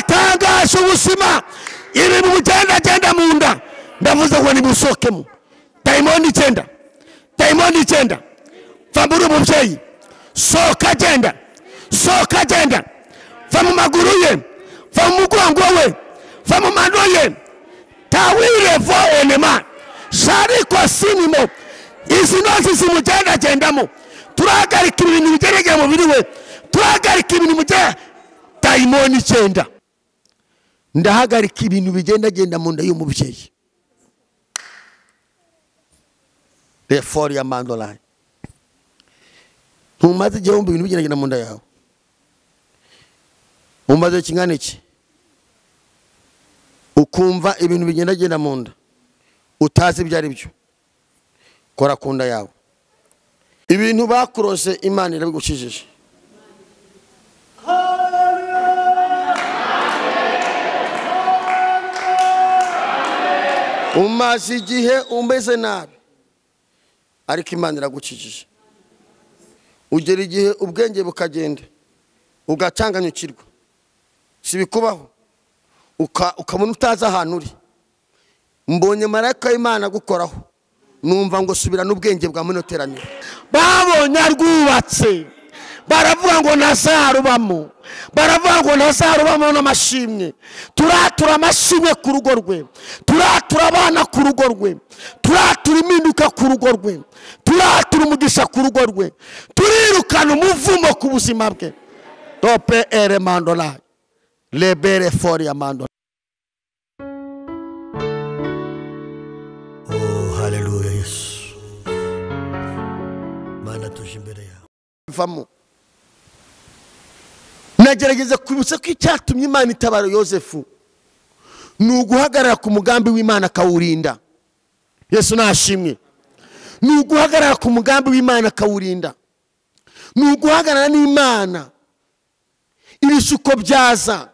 atangaje ubuzima ibintu bigendagenda mu nda ndavuze ngo nibusohokemo dayimoni icyenda dayimoni icyenda va muri umubyeyi sohoka agenda sohoka agenda va mu maguru ye va mu mugongo we va mu mano ye tawirevo enema shariko sinimo izi ntozi zimugendagendamo turahagarika ibintu bigeragera mu mubiri we turahagarika ibintu bigera dayimoni icyenda ndahagarika ibintu bigendagenda mu nda y'umubyeyi reforo ya mandolari ntumaze igihe wumva ibintu bigeragenda mu nda yawe umaze kingana iki ukumva ibintu bigendagenda mu nda utazi ibyo ari byo kora ku nda yawe ibintu bakurose imana irabigukijije umaze igihe umeze nabi ariko imana iragukijije ugera igihe ubwenge bukagenda ugacanganyukirwa si bikubaho ukabona utazi ahantu uri mbonye marayika y'imana gukoraho numva ngo subirane ubwenge bwa muno teraniro babonye arwubatse baravuga ngo ntazarubamo baravuga ngo ntazarubamo n'amashimwe turatura amashimwe ku rugo rwe turatura abana ku rugo rwe turatura impinduka ku rugo rwe turatura umugisha ku rugo rwe turirukana umuvumo ku buzima bwe tope ere mandolari lebere fori ya mandolari haleluya yesu mana tuje imbere yawe bivamo nagerageza kwibutsa ko icyatumye imana itabara yosefu ni uguhagarara ku mugambi w'imana akawurinda yesu nashimwe ni uguhagarara ku mugambi w'imana akawurinda ni uguhagarara n'imana ibishuko byaza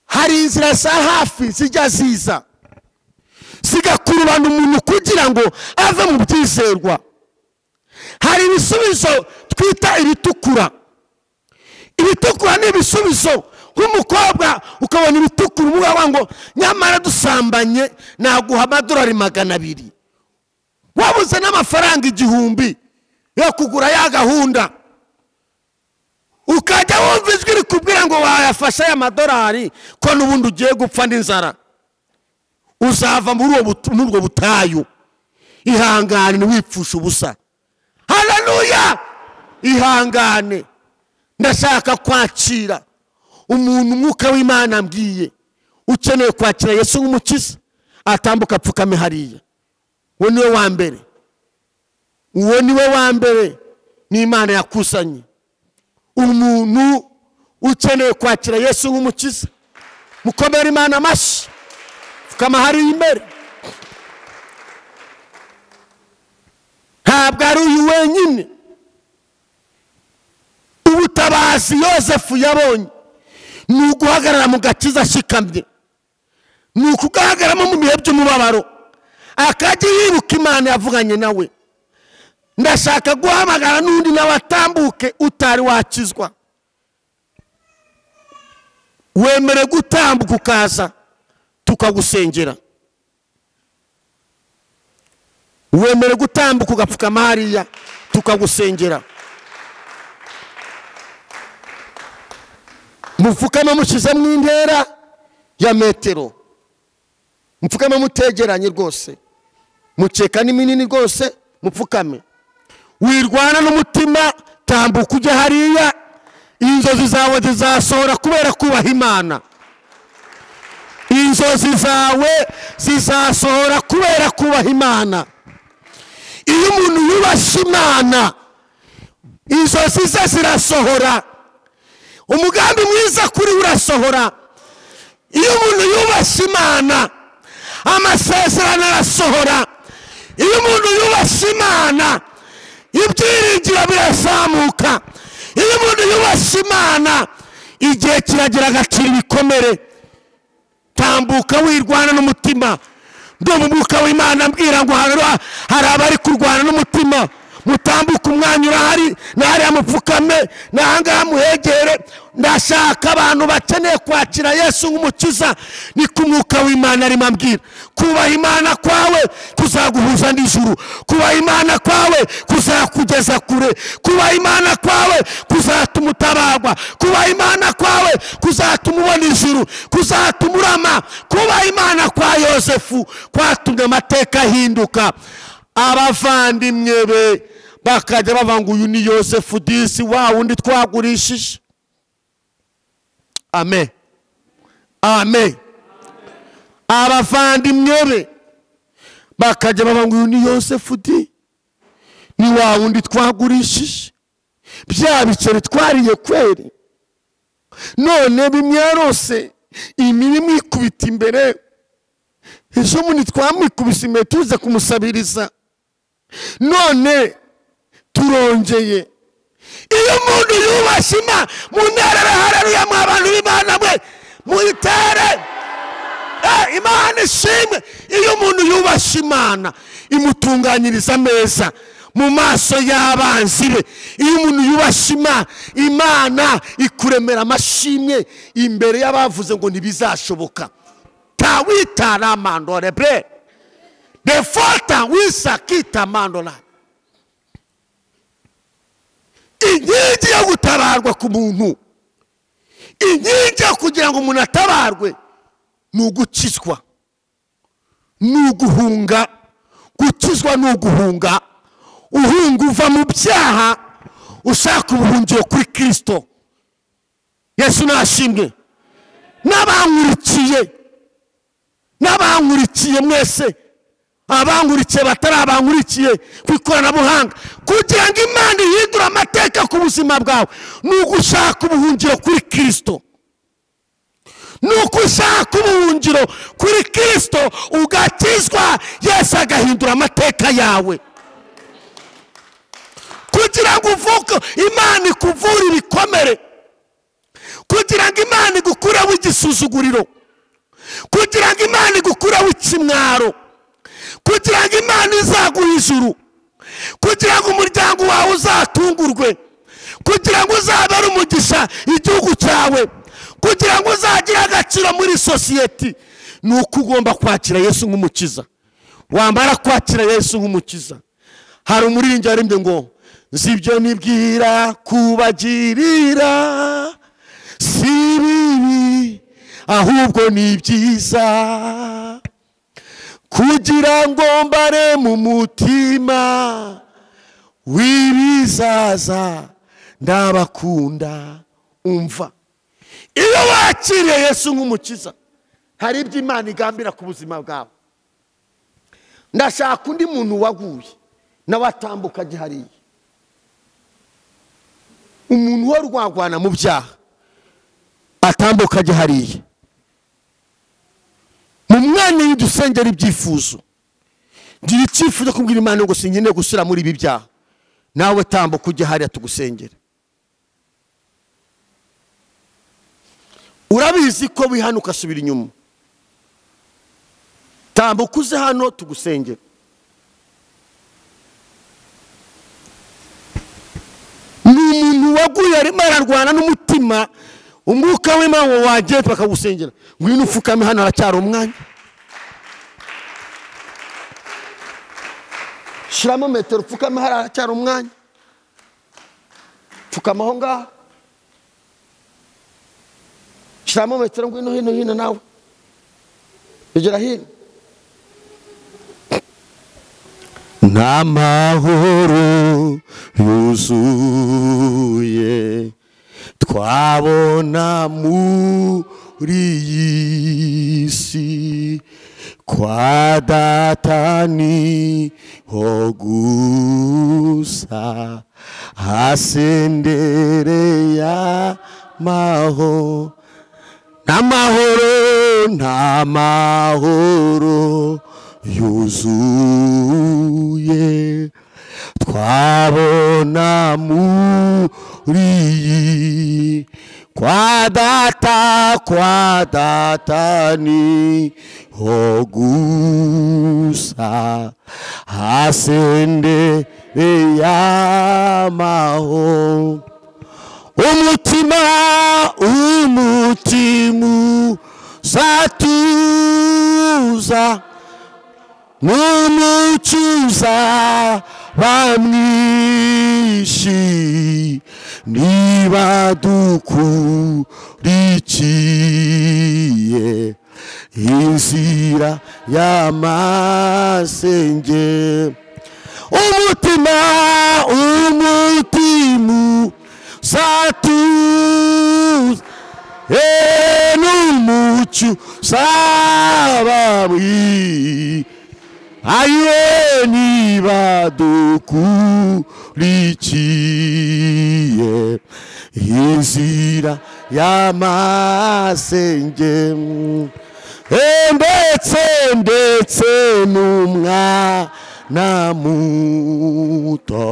hari inzira za hafi zijya ziza zigakurubana umuntu kugira ngo ave mu byizerwa hari ibisubizo twita ibitukura ibitukura ni ibisubizo nk'umukobwa ukabona ibitukura umubwira ngo nyamara dusambanye naguha amadorari magana abiri wabuze n'amafaranga igihumbi yo kugura ya gahunda ukajya wumva ijwi rikubwira ngo wayafashe aya madorari ko n'ubundi ugiye gupfa n'inzara uzava muri ubwo butayu ihangane ntiwipfushe ubusa hararuya ihangane ndashaka kwakira umuntu umwuka w'imana ambwiye ukeneye kwakira yesu nk'umukiza atambuka apfukame hariya uwo niwe wa mbere uwo niwe wa mbere n'imana yakusanye umuntu ukeneye kwakira yesu nk'umukiza mukomere imana amashyi pfukama hariya imbere ntabwo ari uyu wenyine ubutabazi yosefu yabonye ni uguhagarara mu gakiza ashikamye ni ukugahagaramo mu bihe by'umubabaro akajya yiruka imana yavuganye nawe ndashaka guhamagara n'undi nawe atambuke utari wakizwa wemere gutambuka ukaza tukagusengera wemere gutambuka ugapfukama hariya tukagusengera mupfukame mushyizemo intera ya metero mupfukame mutegeranye rwose mukeka ni minini rwose mupfukame wirwana n'umutima tambuka ujya hariya inzozi zawe zizasohora kubera kubaha imana inzozi zawe zizasohora kubera kubaha imana iyo umuntu yubashye imana inzozi ze zirasohora umugambi mwiza kuri urasohora iyo umuntu yubashye imana amasezerano arasohora iyo umuntu yubashye imana ibyiringiro birazamuka iyo umuntu yubashye imana igihe kiragira agaciro ibikomere tambuka wirwana n'umutima ndumva umwuka w'imana ambwira ngo hari abari kurwana n'umutima mutambuke umwanya urahari nahariya mupfukame nahangaha muhegere ndashaka abantu bakeneye kwakira yesu nk'umukiza ni ku mwuka w'imana arimo ambwira kubaha imana kwawe kuzaguhuza n'ijuru kubaha imana kwawe kuzakugeza kure kubaha imana kwawe kuzatuma utabarwa kubaha imana kwawe kuzatuma ubona ijuru kuzatuma urama kubaha imana kwa yosefu kwatumye amateka ahinduka abavandimwe be bakajya bavuga ngo uyu ni yosefu disi wa wundi twagurishije amen amen abavandimwe be bakajya bavuga ngo uyu ni yosefu di ni wa wundi twagurishije bya biceri twariye kweri none bimwe yarose imibi mwikubita imbere ejo bundi twamwikubise imbere tuza kumusabiriza none turongeye iyo umuntu yubashye imana mu ntara arahareruye mu abantu b'imana mwe muyitere Eh, imana ishimwe iyo umuntu yubashye imana imutunganyiriza ameza mu maso y'abanzi be iyo umuntu yubashye imana imana ikuremera amashimwe imbere y'abavuze ngo ntibizashoboka tawitara mandore bre defota wisakita mandora inkingi yo gutabarwa ku muntu inkingi yo kugira ngo umuntu atabarwe ni ugukizwa ni uguhunga gukizwa ni uguhunga uhunga uva mu byaha ushaka ubuhungiro kuri kirisito yesu nashimwe n'abankurikiye n'abankurikiye mwese abankurikiye batari abankurikiye ku ikoranabuhanga kugira ngo imana ihindure amateka ku buzima bwawe ni ugushaka ubuhungiro kuri kirisito ni uko ushaka ubuhungiro kuri kirisito ugakizwa yesu agahindura amateka yawe kugira ngo uvuke imana ikuvure ibikomere kugira ngo imana igukureho igisuzuguriro kugira ngo imana igukureho ikimwaro kugira ngo imana izaguhe ijuru kugira ngo umuryango wawe uzatungurwe kugira ngo uzabe ari umugisha igihugu cyawe kugira ngo uzagire agaciro muri sosiyete ni uko ugomba kwakira yesu nk'umukiza wamara kwakira yesu nk'umukiza hari umuririmbyi waririmbye ngo zibyo nibwira kubagirira si bibi ahubwo ni byiza kugira ngo mbare mu mutima w'ibizaza ndabakunda umva iyo wakiriye yesu nk'umukiza hari ibyo imana igambira ku buzima bwawe ndashaka undi muntu waguye nawe atambuka ajya hariya umuntu wo rwagwana mu byaha atambuka ajya hariya mu mwanya w'idusengera ibyifuzo ngira icyifuzo cyo kubwira imana ngo sinkeneye gusura muri ibi byaha nawe tambuka ujya hariya tugusengera urabizi ko wihana ugasubira inyuma tambuka uze hano tugusengera ni umuntu waguye arimo ararwana n'umutima umwuka w'imana wagiye bakagusengera ngwino ufukame hano haracyari umwanya shyiramo metero upfukame hariya haracyari umwanya pfukama aho ngaho shyiramo metero ngwino hino hino nawe egera hino n'amahoro yuzuye twabona muri iyi si kwa data ni ho gusa hasendere y'amahoro n'amahoro n'amahoro yuzuye twabona muri iyi kwa data kwa data ni ho gusa hasende yamaho umutima umutimu satuza n'umucuza bamwishi niba dukurikiye inzira y'amasenge umutima umutimu satuza e n'umucu sabamwishi ayiwe niba dukurikiye inzira y'amasenge Eh, ndetse ndetse n'umwana muto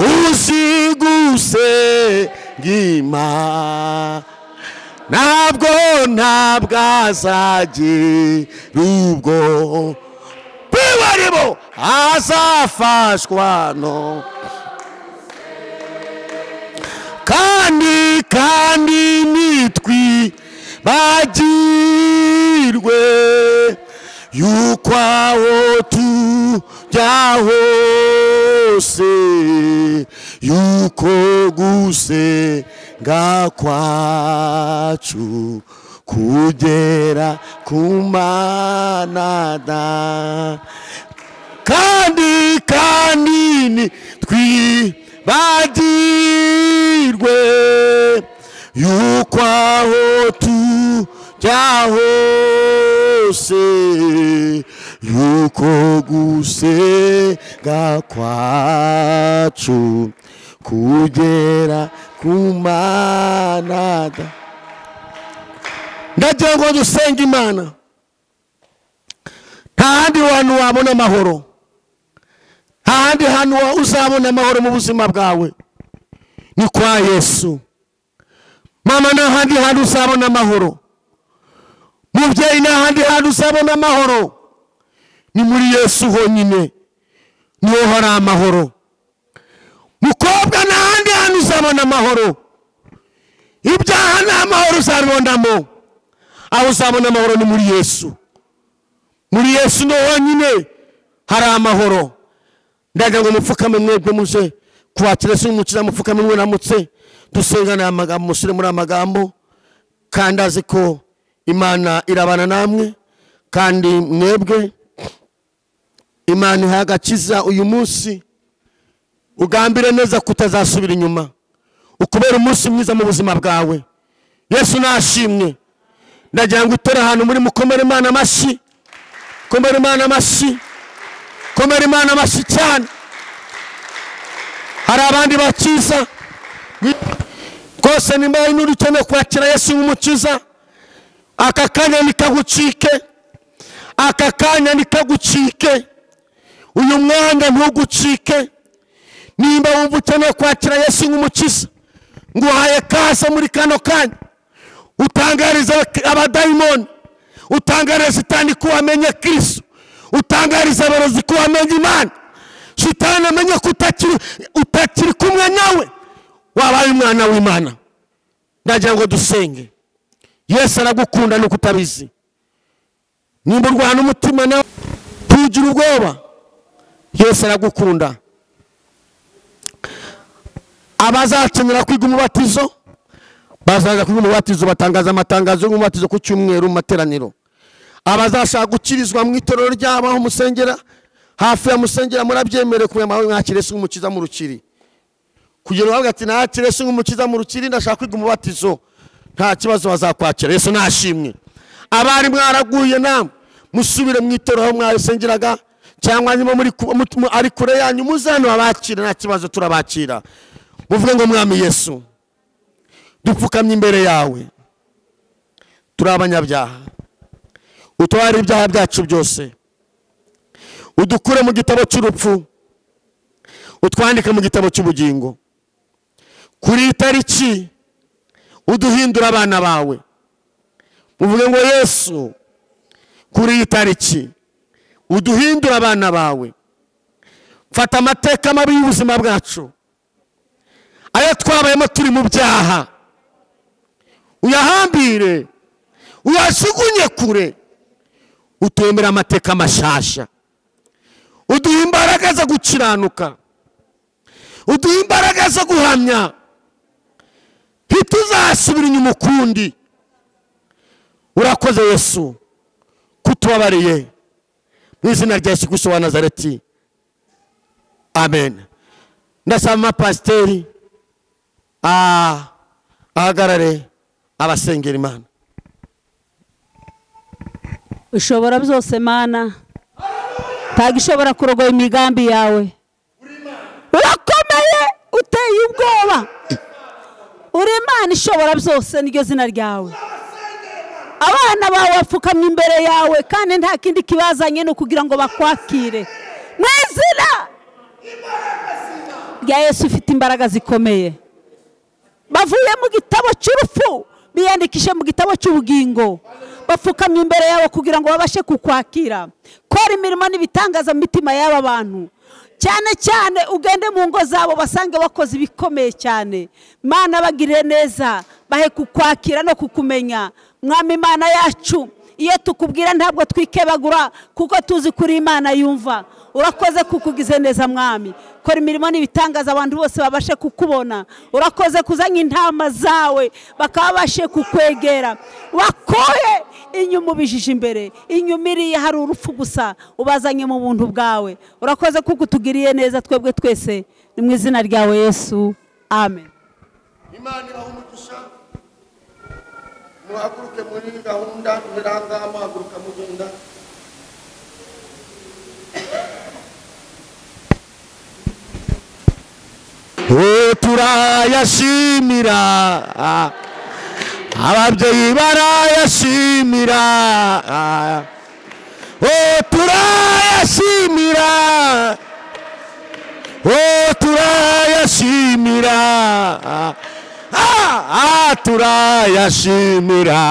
uzi gusenga imana ntabwo ntabwo azagira ubwo bibarimo azafashwa no kandi kandi nitwi bagirwe yuko aho tujya hose yuko gusenga kwacu kugera ku mana da kandi kandi ni twibagirwe yuko aho tujya hose yuko gusenga kwacu kugera ku mana da ndagira ngo dusenge imana nta handi hantu wabona amahoro nta handi hantu wa- uzabona amahoro mu buzima bwawe ni kwa yesu mama nta handi hantu uzabona amahoro mubyeyi nta handi hantu uzabona amahoro ni muri yesu honyine niho hari amahoro mukobwa nta handi hantu uzabona amahoro ibyaha nta mahoro uzabibonamo aho uzabona amahoro ni muri yesu muri yesu ni honyine hari amahoro ndagira ngo mupfukame mwebwe muze kwakira se umukiriya mupfukame mwiramutse dusengane aya magambo mushyire muri aya magambo kandi azi ko imana irabana namwe kandi mwebwe imana ihaye agakiza uyu munsi ugambire neza ko utazasubira inyuma ukubera umunsi mwiza mu buzima bwawe yesu nashimwe ndagira ngo utore ahantu muri mukomere imana amashyi komere imana amashyi komere imana amashyi cyane hari abandi bakiza rwose nimba hari n'uri ukeneye kwakira yesu nk'umukiza aka kanya nikagucike aka kanya nikagucike uyu mwanya ntugucike nimba wumva ukeneye kwakira yesu nk'umukiza nguhaye kaze muri kano kanya utangariza abadayimoni utangariza sitani ko wamenye kirisito utangariza abarozi ko wamenye imana sitani amenye ko utakiri utakiri kumwe nawe wabaye umwana w'imana ndagira ngo dusenge yesu aragukunda nuko utabizi nimba urwana umutima nawe ntugire ubwoba yesu aragukunda abazakenera kwiga umubatizo bazaza kwiga umubatizo batangaza amatangazo y'umubatizo ku cyumweru mu materaniro abazashaka gukirizwa mu itorero ryabo aho musengera hafi ya musengera murabyemerewe kubera amahoro mwakire se nk'umukiza mu rukiri kugira ngo bavuge ati nakire se nk'umukiza mu rukiri ndashaka kwiga umubatizo nta kibazo bazakwakira yesu nashimwe abari mwaraguye namwe musubire mu itorero aho mwasengeraga cyangwa niba muri ku- mu- mu- ari kure yanyu muze hano babakire nta kibazo turabakira muvuge ngo mwami yesu dupfukamye imbere yawe turi abanyabyaha utware ibyaha byacu byose udukure mu gitabo cy'urupfu utwandike mu gitabo cy'ubugingo kuri iyi tariki uduhindura abana bawe muvuge ngo yesu kuri iyi tariki uduhindure abana bawe mfata amateka mabi y'ubuzima bwacu ayo twabayemo turi mu byaha uyahambire uyajugunye kure utwemere amateka mashasha uduhe imbaraga zo gukiranuka uduhe imbaraga zo guhamya ntituzasubira inyuma ukundi urakoze yesu kutubabariye mu izina rya yesu kirisito wa nazareti amen ndasaba amapasiteri ah, ahagarare abasengera imana ushobora byose mana ntabwo ishobora kurogoya imigambi yawe urakomeye uteye ubwoba uri imana ishobora byose niryo zina ryawe abana bawe bapfukamye imbere yawe kandi nta kindi kibazanye ni ukugira ngo bakwakire mu izina rya yesu ufite imbaraga zikomeye bavuye mu gitabo cy'urupfu biyandikishe mu gitabo cy'ubugingo bapfukamye imbere yawe kugira ngo babashe kukwakira kora imirimo n'ibitangaza mu mitima y'aba bantu cyane cyane ugende mu ngo zabo basange bakoze ibikomeye cyane mana bagire neza bahe kukwakira no kukumenya mwami imana yacu iyo tukubwira ntabwo twikebagura kuko tuzi kuri imana yumva urakoze kukugize neza mwami kora imirimo n'ibitangaza abantu bose babashe kukubona urakoze kuzanye intama zawe bakaba babashe kukwegera wakuye inyuma ubijije imbere inyuma iriya hari urupfu gusa ubazanye mu buntu bwawe urakoze kuko utugiriye neza twebwe twese ni mu izina ryawe yesu amen imana ibaha umugisha muhaguruke muri iyi gahunda ntirangaha muhaguruka mugenda Oh, turayashimira ababyeyi barayashimira Oh, turayashimira Oh, turayashimira Ah, ah, turayashimira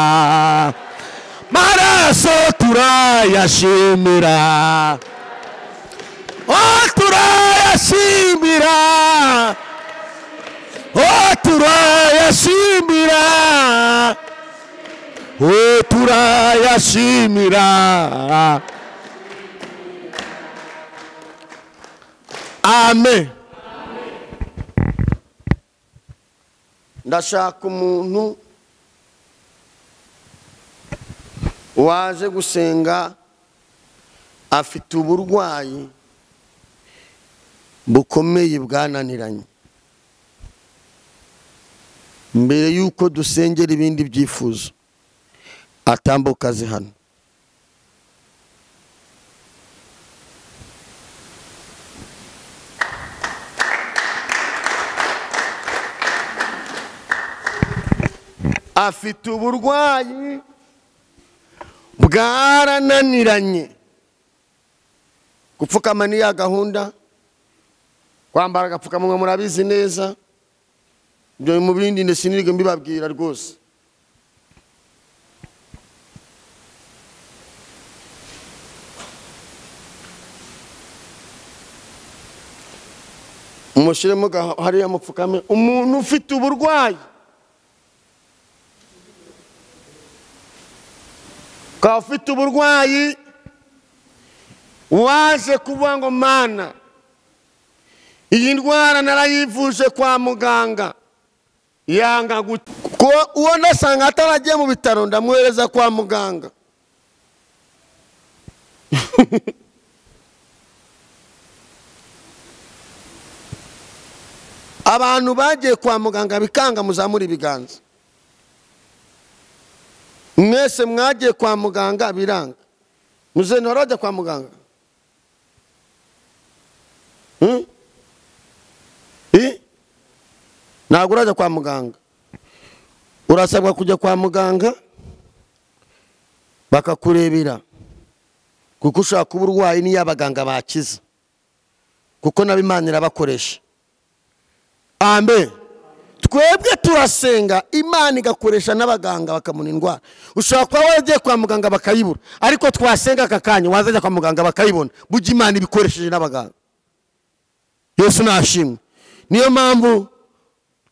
maraso turayashimira Oh, turayashimira Oh, turayashimira Oh, turayashimira amen ndashaka umuntu waje gusenga afite uburwayi bukomeye bwananiranye mbere y'uko dusengera ibindi byifuzo atambuka azi hano afite uburwayi bwarananiranye gupfukama ni ya gahunda kwambara agapfukamunwa murabizi neza ibyo mu bindi ndetse n'ibyo mbibabwira rwose umushyiremo gaha- hariya mupfukame umuntu ufite uburwayi ukaba ufite uburwayi waje kuvuga ngo mana iyi ndwara narayivuje kwa muganga yanga gukira kuko uwo nasanga ataragiye mu bitaro ndamwohereza kwa muganga abantu bagiye kwa muganga bikanga muzamura ibiganza mwese mwagiye kwa muganga biranga muzeni wari wajya kwa muganga Hmm? Eh? ntabwo urajya kwa muganga urasabwa kujya kwa muganga bakakurebera kuko ushobora kuba urwaye n'iyo abaganga bakiza kuko nabo imana irabakoresha amen twebwe turasenga imana igakoresha n'abaganga bakamuna indwara ushobora kuba waragiye kwa muganga bakayibura ariko twasenga aka kanya wazajya kwa muganga bakayibona burya imana ibikoresheje n'abaganga yesu nashimwe niyo mpamvu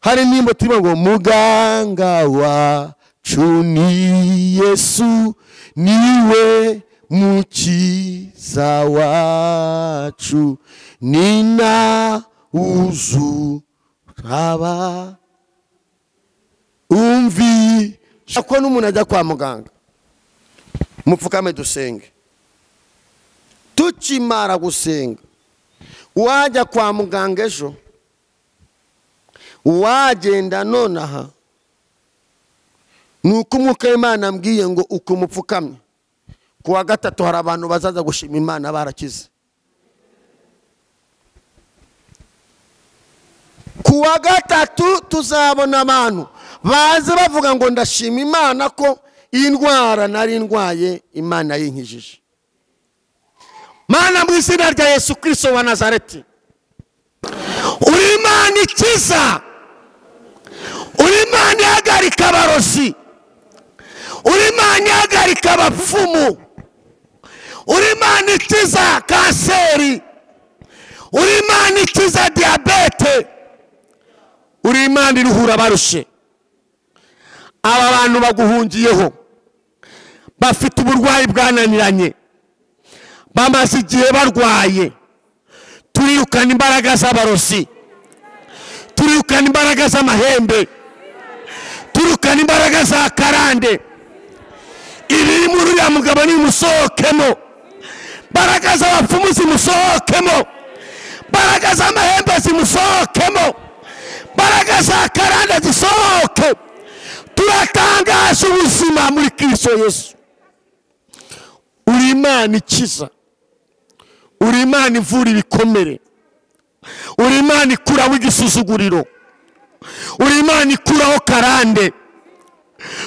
hari nimba turimo ngo muganga wacu ni yesu niwe mukiza wacu ni na wuzu haba umvi ko n'umuntu ajya kwa muganga mupfukame dusenge tukimara gusenga wajya kwa muganga ejo wagenda nonaha ni uko umwuka w'imana ambwiye ngo uko mupfukamye ku wa gatatu hari abantu bazaza gushima imana barakize ku wa gatatu tuzabona abantu baze bavuga ngo ndashima imana ko iyi ndwara nari ndwaye imana yinkijije mana mu izina rya yesu kirisito wa nazareti uri imana ikiza uri imana ihagarika abarozi uri imana ihagarika abapfumu uri imana ikiza kanseri uri imana ikiza diyabete uri imana iruhura barushe aba bantu baguhungiyeho bafite uburwayi bwananiranye bamaze igihe barwaye turirukana imbaraga z'abarozi turirukana imbaraga z'amahembe turirukana imbaraga za karande ibiri muri uriya mugabo nimusohokemo imbaraga z'abapfumu zimusohokemo imbaraga z'amahembe zimusohokemo imbaraga za karande zisohoke turatangaza ubuzima muri kirisito yesu uri imana ikiza uri imana ivura ibikomere uri imana ikuraho igisuzuguriro uri imana ikuraho karande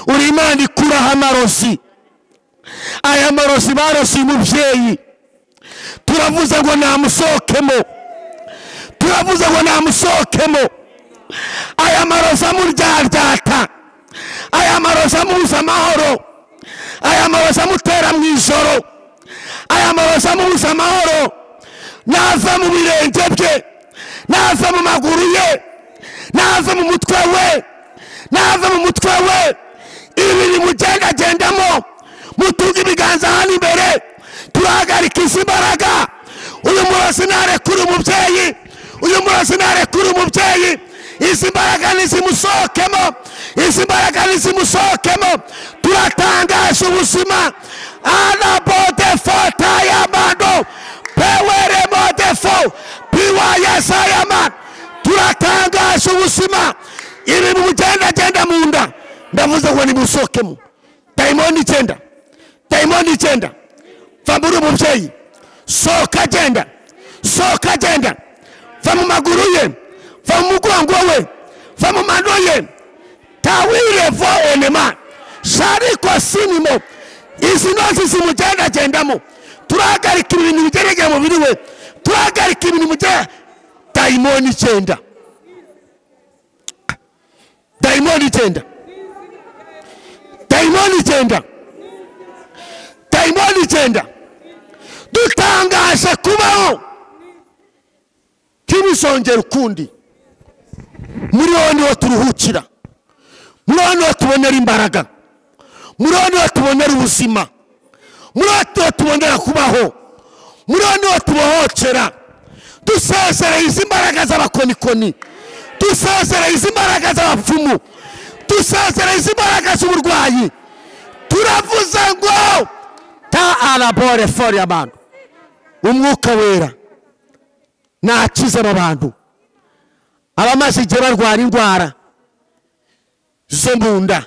uri imana ikuraho amarozi aya marozi barosiye umubyeyi turavuze ngo namusohokemo turavuze ngo namusohokemo aya marozi amuryaryata aya marozi amubuza amahoro aya marozi amutera mu ijoro aya marozi amubuza amahoro nava mu birenge bye nava mu maguru ye nava mu mutwe we nava mu mutwe we ibi bimugendagendamo mutunga ibiganza hano imbere turahagarika izi mbaraga uyu murozi narekura umubyeyi uyu murozi narekura umubyeyi izi mbaraga nizimusohokemo izi mbaraga nizimusohokemo turatangaje ubuzima anabodefota y'amano peweremodefo piwayesa y'amano turatangaje ubuzima ibintu bigendagenda mu nda ndavuze ngo nimusohokemo dayimoni igenda dayimoni igenda va muri umubyeyi sohoka agenda sohoka agenda va mu maguru ye va mu mugongo we va mu mano ye tawirevo enema shariko sinimo izi ntozi zimugendagendamo turahagarika ibintu bigeregeye umubiri we turahagarika ibintu bigera dayimoni icyenda dayimoni icyenda dayimoni icyenda dayimoni icyenda dutangaje kubaho ntibizongere ukundi muri wowe niho turuhukira muri wowe niho tubonera imbaraga muri wowe niho tubonera ubuzima muri wowe niho tubonera kubaho muri wowe niho tubohokera dusezereye izi mbaraga z'abakonikoni dusezereye izi mbaraga z'abapfumu dusezereye izi mbaraga z'uburwayi turavuze ngo ta arabore fori abantu umwuka wera nakize aba bantu abamaze igihe barwara indwara zo mu nda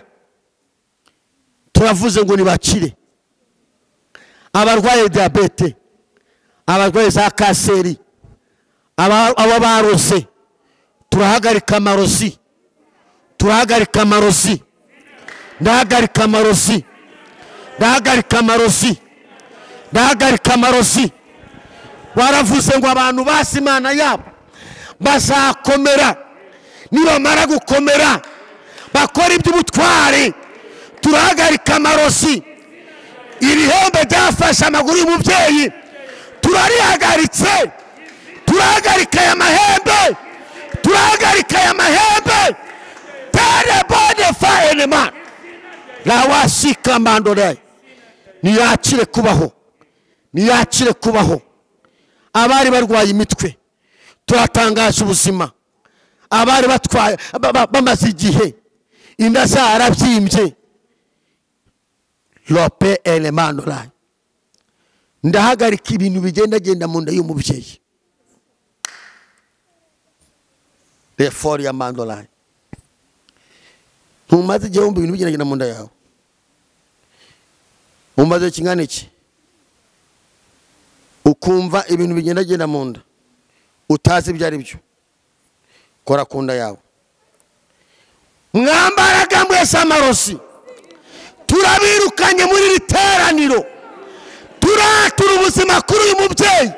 turavuze ngo ntibakire abarwaye diyabete abarwaye za kanseri aba baroze turahagarika amarozi turahagarika amarozi ndahagarika amarozi ndahagarika amarozi ndahagarika amarozi waravuze ngo abantu basi imana yabo bazakomera nibamara gukomera bakora iby'ubutwari turahagarika amarosi ibihembe byafashe amaguru y'umubyeyi turarihagaritse turahagarika aya mahembe turahagarika aya mahembe terebone fayenema ntawasikamandore ntiyakire kubaho ntiyakire kubaho abari barwaye imitwe turatangaje ubuzima abari batwaye ba- ba- bamaze igihe inda zarabyimbye lope elemanurayi ndahagarika ibintu bigendagenda mu nda y'umubyeyi refori ya mandorari ntumaze igihe wumva ibintu bigendagenda mu nda yawe umaze kingana iki ukumva ibintu bigendagenda mu nda utazi ibyo ari byo kora ku nda yawe mwambaraga mwese amarosi turabirukanye muri iri teraniro turatura ubuzima kuri uyu mubyeyi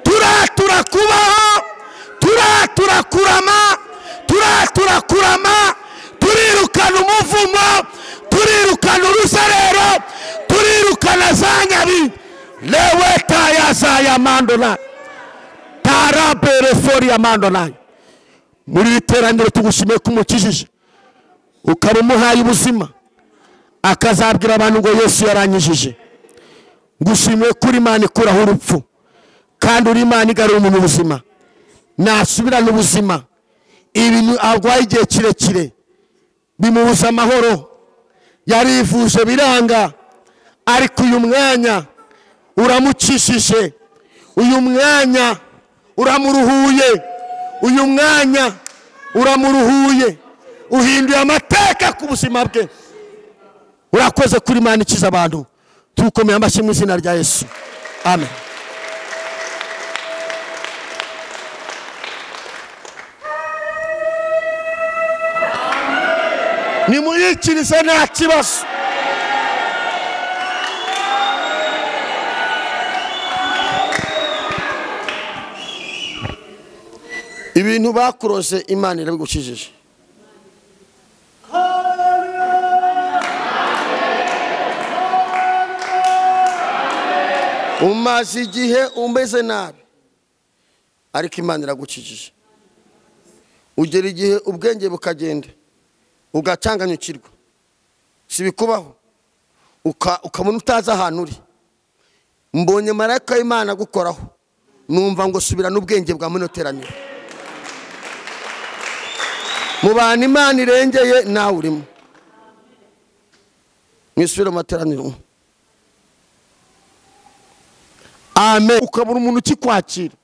turatura kubaho turatura kurama turatura kurama turirukana umuvumo turirukana urusarero turirukana za nyabi lewe tayazaya mandona tarabere fori ya mandona muri iri teraniro tugushimiye ko umukijije ukaba umuhaye ubuzima akazabwira abantu ngo yesu yaranyijije ngushimiye ko uri imana ikuraho urupfu kandi uri imana igarura umuntu ubuzima nasubirana ubuzima ibintu arwaye igihe kirekire bimubuza amahoro yarivuje biranga ariko uyu mwanya uramukishije uyu mwanya uramuruhuye uyu mwanya uramuruhuye uhinduye amateka ku buzima bwe urakoze kuri imana ikiza abantu tukomeye amashyi mu izina rya yesu amen nimuyikirize nta kibazo ibintu bakurose imana irabigukijije umaze igihe umeze nabi ariko imana iragukijije ugera igihe ubwenge bukagenda ugacanganyukirwa si bikubaho uka- ukabona utazi ahantu uri mbonye marayika w'imana agukoraho numva ngo subirana ubwenge bwa muno teraniro mu bantu imana irengeye nawe urimo mwisubire mu materaniro amen ukabura umuntu ukikwakira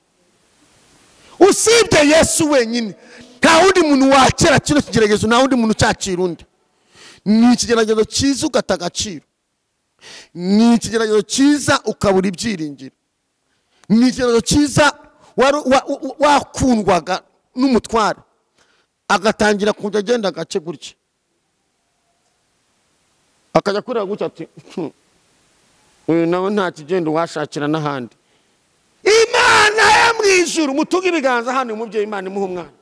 usibye yesu wenyine nta wundi muntu wakira kino kigeragezo nta wundi muntu ucyakira undi ni ikigeragezo cyiza ugata agaciro ni ikigeragezo cyiza ukabura ibyiringiro ni ikigeragezo cyiza wari- wa- wa- wakundwaga n'umutware agatangira kujya agenda agace gutya akajya kureba gutya ati "Hmm, uyu nawe nta kigenda uwashakira n'ahandi imana yo mu ijuru mutunge ibiganza hano umubyeyi imana imuha umwana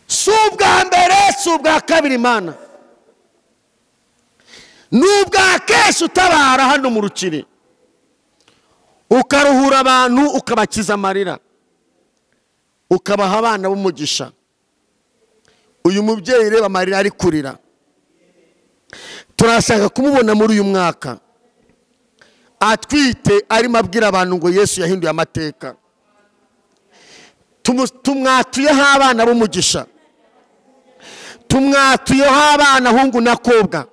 si ubwa mbere si ubwa kabiri imana ni ubwa kenshi utabara hano mu rukiri ukaruhura abantu ukabakiza amarira ukabaha abana b'umugisha uyu mubyeyi reba amarira ari kurira turashaka kumubona muri uyu mwaka atwite arimo abwira abantu ngo yesu yahinduye amateka Tumu- tumwatuyeho abana b'umugisha tumwatuyeho abana hungu na kobwa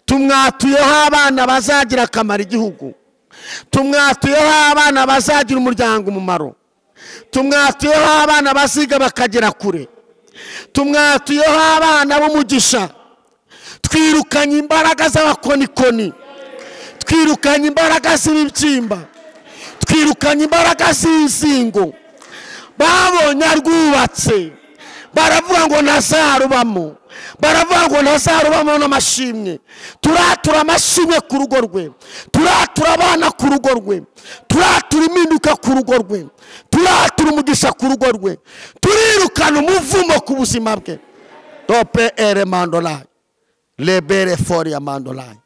tumwatuyeho abana bazagira akamaro igihugu tumwatuyeho abana bazagira umuryango umumaro tumwatuyeho abana baziga bakagera kure tumwatuyeho abana b'umugisha twirukanye imbaraga z'abakonikoni twirukanye imbaraga z'ibibyimba twirukanye imbaraga z'inzingo babonye arwubatse baravuga ngo ntazarubamo baravuga ngo ntazarubamo n'amashimwe turatura amashimwe ku rugo rwe turatura abana ku rugo rwe turatura impinduka ku rugo rwe turatura umugisha ku rugo rwe turirukana umuvumo ku buzima bwe tope ere mandolari rebere foriya mandolari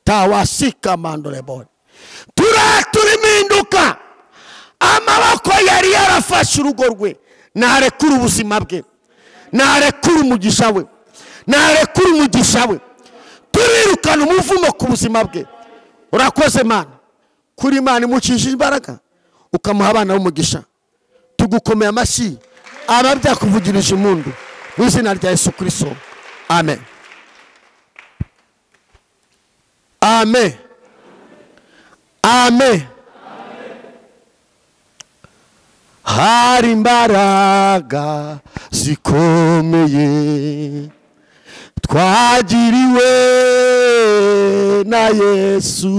tawasika mandorebori turatura impinduka amaboko yari yarafashe urugo rwe narekura ubuzima bwe narekura umugisha we narekura umugisha we turirukana umuvumo ku buzima bwe urakoze mana kuri imana imucisha imbaraga ukamuha abana b'umugisha tugukomeye amashyi aba byakuvugirije impundu mu izina rya yesu kirisito amen amen amen hari imbaraga zikomeye twagiriwe na yesu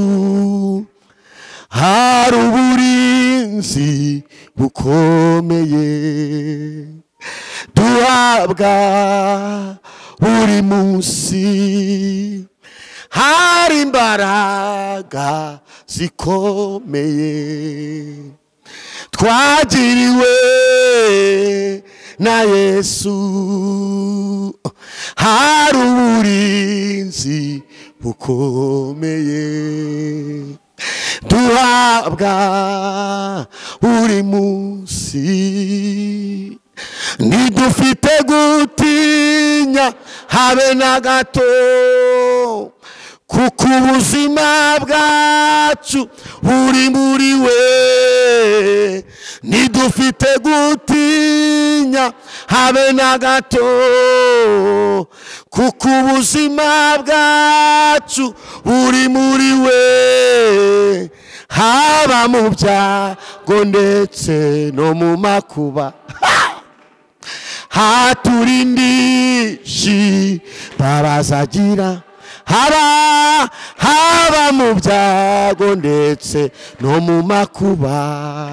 hari uburinzi bukomeye duhabwa buri munsi hari imbaraga zikomeye twagiriwe na yesu hari uburinzi bukomeye duhabwa buri munsi ntidufite gutinya habe na gato kuko ubuzima bwacu buri muri we ntidufite gutinya habe na gato kuko ubuzima bwacu buri muri we haba mu byago ndetse no mu makuba haturindishyi babazagira haba haba mu byago ndetse no mu makuba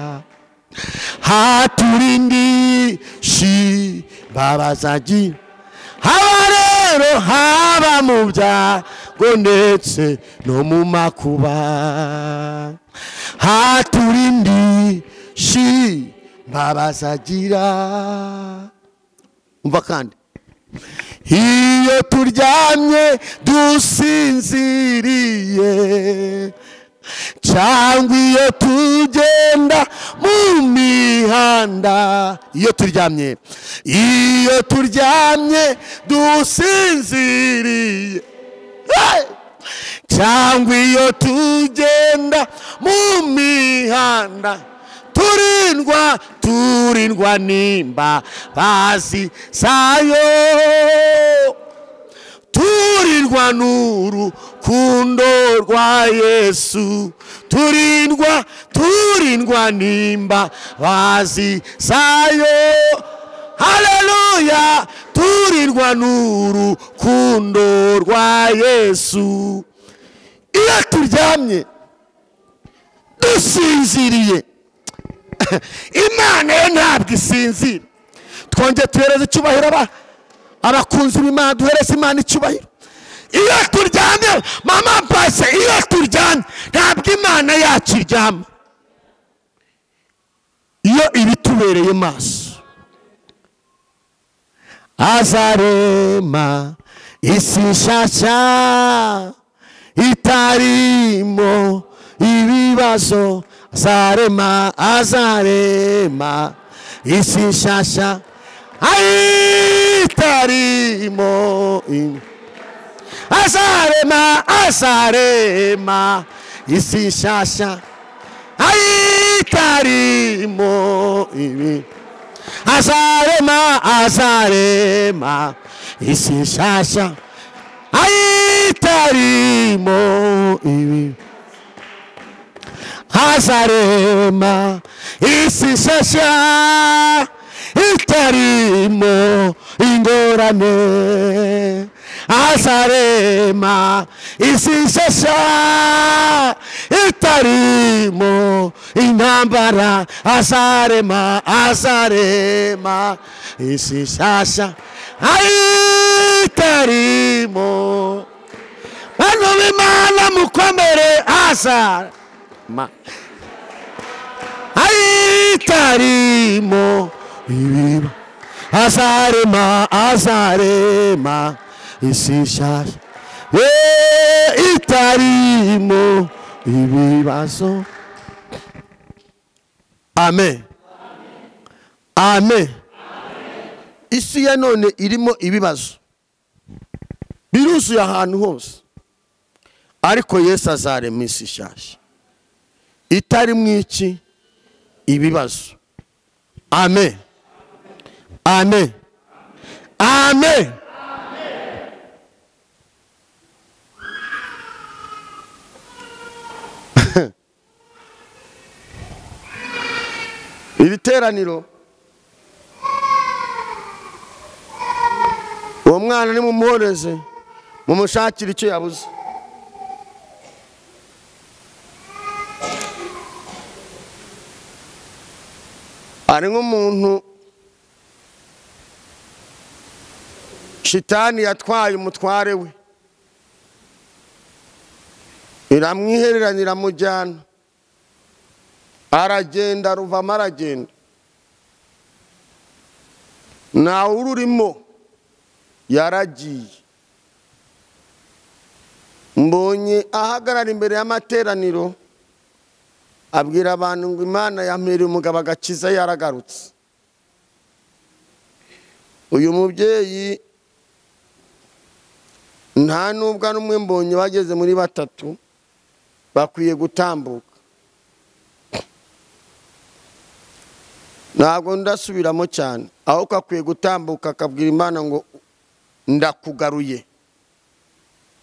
haturindishyi babazagira haba rero haba mu byago ndetse no mu makuba haturindishyi babazagira umva kandi iyo turyamye dusinziriye cyangwa iyo tugenda mu mihanda iyo turyamye iyo turyamye dusinziriye Hey! cyangwa iyo tugenda mu mihanda turindwa turindwa nimba bazi zayo turindwa n'urukundo rwa yesu turindwa turindwa nimba bazi zayo haleluya turindwa n'urukundo rwa yesu iyo turyamye dusinziriye imana yo ntabwo isinzira twongere tuhereze icyubahiro aba- abakunzi b'imana duhereze imana icyubahiro iyo turyamye mama base iyo turyamye ntabwo imana yacu iryama iyo ibitubereye maso azarema isi nshyashya itarimo ibibazo azarema azarema isi nshyashya Ai, itarimo ibibazo azarema azarema isi nshyashya ayitarimo ibi azarema azarema isi nshyashya ayitarimo ibi azarema isi nshyashya itarimo ingorane azarema isi nshyashya itarimo intambara azarema azarema isi nshyashya ayitarimo bantu b'imana mukomere haza Ma- ayitarimo ibiba azarema azarema isi nshyashya Ye, itarimo ibibazo amen amen isi ya none irimo ibibazo biruzuye ahantu hose ariko yesu azarema isi nshyashya itarimo iki ibibazo amen amen amen iri teraniro uwo mwana nimumuhoreze mumushakire icyo yabuze hari nk'umuntu shitani yatwaye umutware we iramwihereranya iramujyana aragenda ruvamo aragenda ntawe ururimo yaragiye mbonye ahagarara imbere y'amateraniro abwira abantu ngo imana yampereye umugabo agakiza yaragarutse uyu mubyeyi nta n'ubwo ari umwe mbonye bageze muri batatu bakwiye gutambuka ntabwo ndasubiramo cyane ahubwo akwiye gutambuka akabwira imana ngo ndakugaruye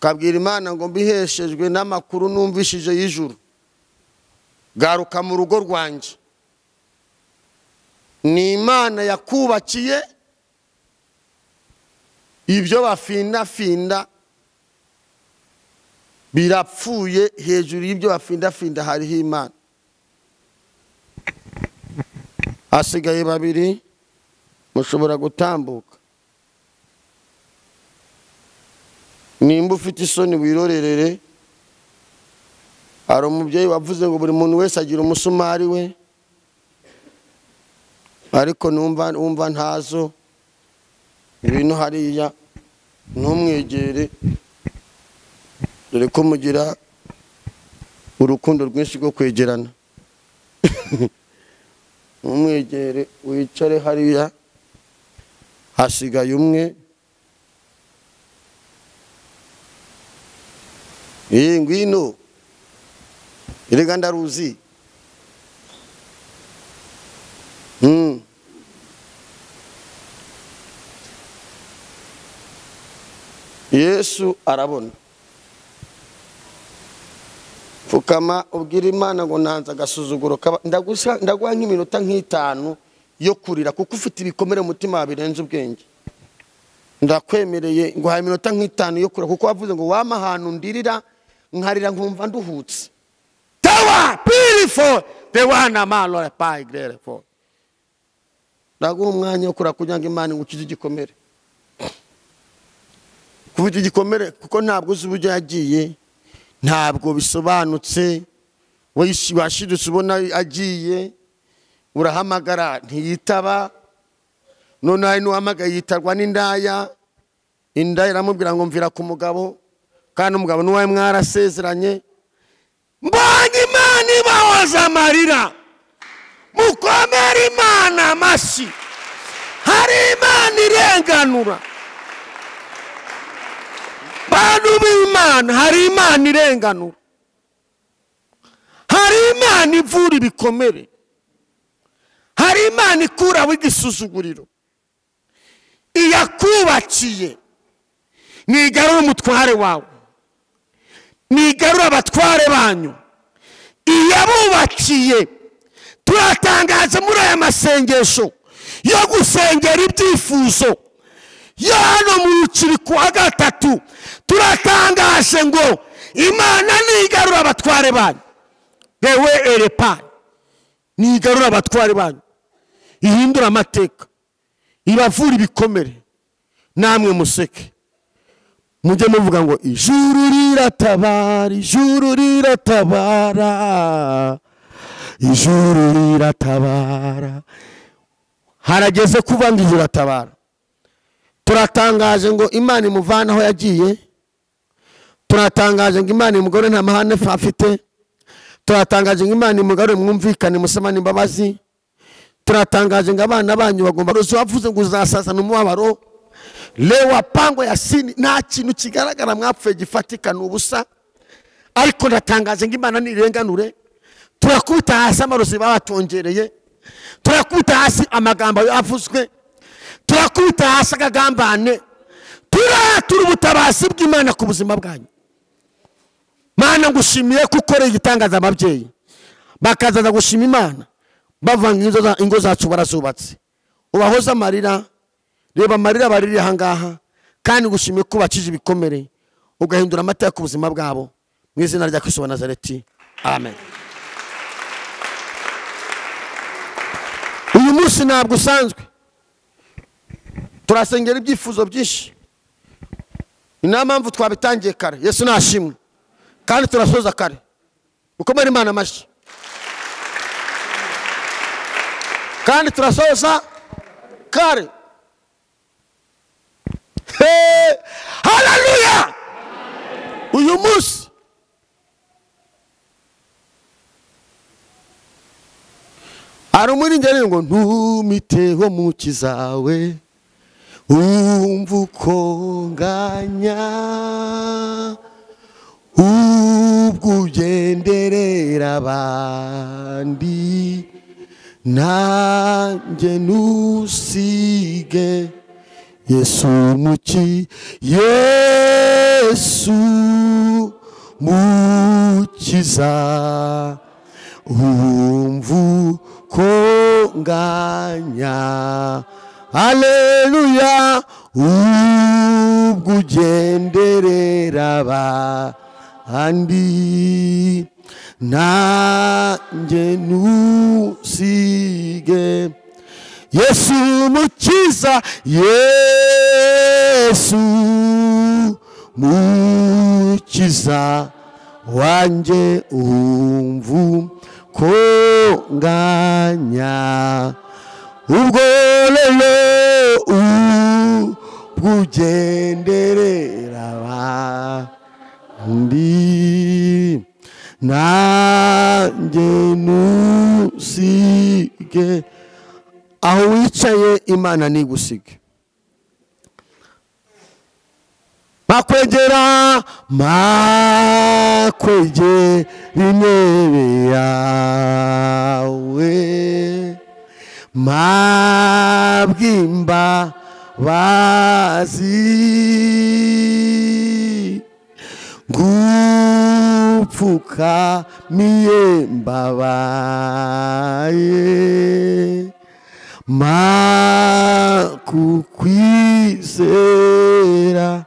akabwira imana ngo mbiheshejwe n'amakuru numvishije y'ijuru garuka mu rugo rwanjye ni imana yakubakiye ibyo bafindafinda birapfuye hejuru y'ibyo bafindafinda hariho imana hasigaye babiri mushobora gutambuka nimba ufite isoni wirorerere hari umubyeyi wavuze ngo buri muntu wese agira umusumari we ariko numva wumva ntazo ibintu hariya ntumwegere dore ko mugira urukundo rwinshi rwo kwegerana ntumwegere wicare hariya hasigaye umwe iyi ngwino erega ndaruzi Hmm. yesu arabona pfukama ubwira imana ngo nanze agasuzuguro kaba- ndagusa- ndaguha nk'iminota nk'itanu yo kurira kuko ufite ibikomere mu mutima birenze ubwenge ndakwemereye nguhaye iminota nk'itanu yo kurira kuko wavuze ngo wama ahantu ndirira nkarira nkumva nduhutse Tower, beautiful. The one a man Lord by great for. ndaguha umwanya wo kurira kugira ngo imana ngukize igikomere kuba icyo gikomere kuko ntabwo uzi uburyo yagiye ntabwo bisobanutse wish- washidutse ubona agiye urahamagara ntiyitaba noneho hari n'uhamagaye yitarwa n'indaya indaya iramubwira ngo mvira ku mugabo kandi umugabo n'uwawe mwarasezeranye Mbonye imana ibahoza amarira mukomere imana amashyi hari imana irenganura bantu b'imana hari imana irenganura hari imana ivura ibikomere hari imana ikuraho igisuzuguriro iyakubakiye ntigarure umutware wawe ntigarure abatware banyu iyabubakiye turatangaza muri aya masengesho yo gusengera ibyifuzo yo hano mu ruciri ku wa gatatu turatangaje ngo imana ntigarura abatware banyu rewe erepa ntigarura abatware banyu ihindura amateka ibavura ibikomere namwe museke mujye muvuga ngo ijuru riratabara ijuru riratabara ijuru riratabara harageze kuva ngo ijuru ratabara turatangaje ngo imana imuvane aho yagiye turatangaje ngo imana imugore nta mahane afite turatangaje ngo imana imugarure mwumvikane musamane imbabazi turatangaje ngo abana banyu bagomba rwose wavuze ngo uzasazana umubabaro lewa pango ya sini nta kintu kigaragara mwapfuye gifatika ni ubusa ariko ndatangaje ngo imana nirenganure turakubita hasi amarozi babatongereye turakubita hasi amagambo yavuzwe turakubita hasi agagambane turatura ubutabazi bw'imana ku buzima bwanyu mana ngushimiye ko ukoreye igitangaza ababyeyi bakazaza gushima imana bavanga ingo za- ingo zacu barazubatse ubahoze amarira reba amarira baririye ahangaha kandi gushimiye ko ubakije ibikomere ugahindura amata ku buzima bwabo mu izina rya kristo wa nazareti amen uyu munsi ntabwo usanzwe turasengera ibyifuzo byinshi ni na mpamvu twabitangiye kare yesu nashimwe kandi turasoza kare ukomere imana amashyi kandi turasoza kare Hey! haleluya uyu munsi hari umurengere ngo ntumiteho muki zawe wumva uko nganya ubwo ugenderera abandi nanjye nusige yesu muki yesu mukiza umvu ko nganya haleluya ubwo ugenderera abandi nanjye ntusige yesu mukiza yesu mukiza wanjye umvu ko nganya ubwo rero ubwo ugenderera abandi nanjye ntusige aho wicaye imana ntigusige makwegera makwegera intebe yawe mabwimba bazi gupfuka miye mbabaye makukwizera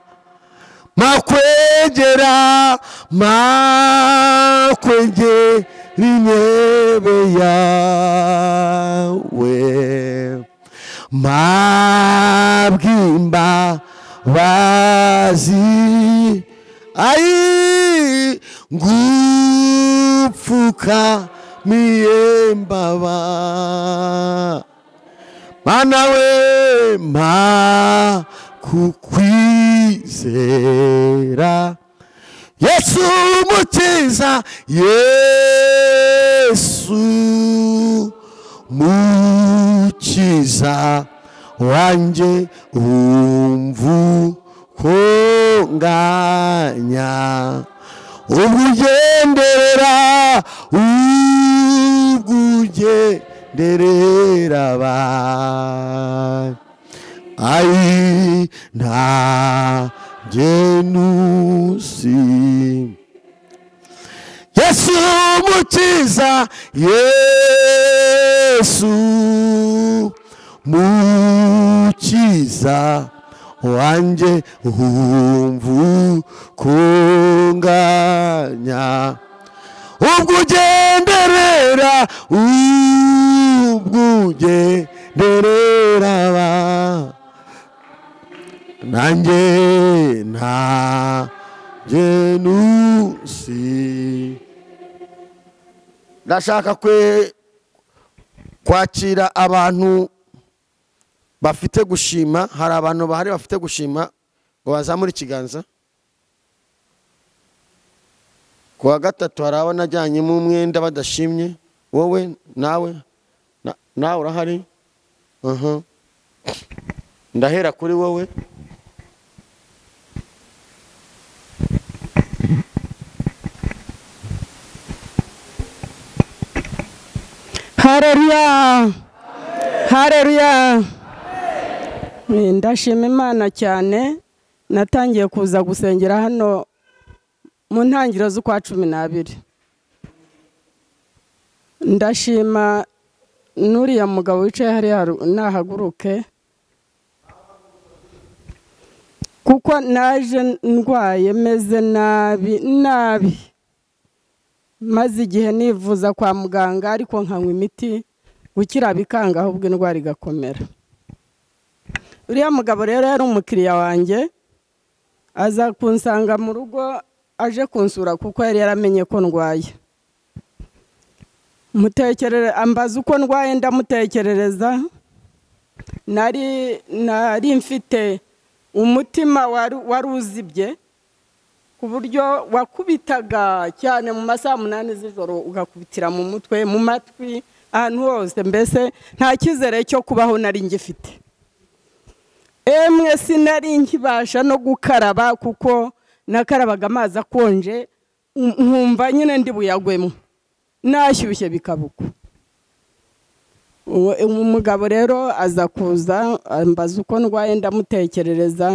makwegera makwegera intebe yawe mabwimba bazi ayi ngupfuka miyembaba mana we ma kukwizera yesu mukiza yesu mukiza wanjye umvu ko nganya ubugenderera ubugenderera abandi ayi nta genusi yesu mukiza yesu mukiza wanjye humvu kunganya ubwo ugenderera ubwo ugenderera abandi nanjye nta genusi ndashaka kwe kwakira abantu bafite gushima hari abantu bahari bafite gushima ngo bazamure ikiganza ku wa gatatu hari abanajyanyemo umwenda badashimye wowe nawe na- nawe urahari Aha. ndahera kuri wowe hareruya hareruya Eh, ndashima imana cyane natangiye kuza gusengera hano mu ntangiriro z'ukwa cumi n'abiri ndashima n'uriya mugabo wicaye hariya haru- nahaguruke kuko naje ndwaye meze nabi nabi maze igihe nivuza kwa muganga ariko nkanywa imiti gukira bikanga ahubwo indwara igakomera uriya mugabo rero yari umukiriya wanjye aza kunsanga mu rugo aje kunsura kuko yari yaramenye ko ndwaye mutekerere ambaza uko ndwaye ndamutekerereza nari nari mfite umutima wari wari uzibye ku buryo wakubitaga cyane mu masaha munani z'ijoro ugakubitira mu mutwe mu matwi ahantu hose mbese nta cyizere cyo kubaho nari ngifite emwe sinari nkibasha no gukaraba kuko nakarabaga amazi akonje nk- nkumva nyine ndi buyagwemo nashyushye bikabuka uwo uwo mugabo rero aza kuza ambaza uko ndwaye ndamutekerereza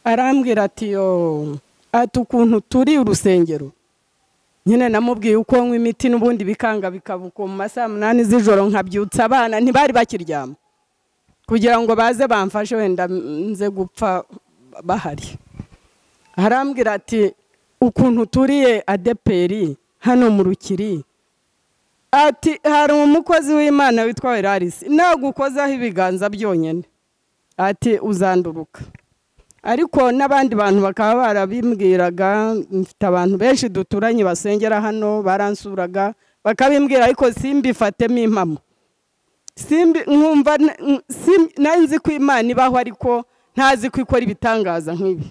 arambwira ati yo ati ukuntu turi urusengero nyine namubwiye uko nywa imiti n'ubundi bikanga bikabuka mu masaha munani z'ijoro nkabyutsa abana ntibari bakiryama kugira ngo baze bamfashe wenda nze gupfa bahari arambwira ati ukuntu turiye adeperi hano mu rukiri ati hari umukozi w'imana witwa werarisi nagukozaho ibiganza byonyine ati uzanduruka ariko n'abandi bantu bakaba barabimbwiraga mfite abantu benshi duturanye basengera hano baransuraga bakabimbwira ariko simbifatemo impamo simbi nkumva n- n- sim- nari nzi ko imana ibaho ariko ntazi ko ikora ibitangaza nk'ibi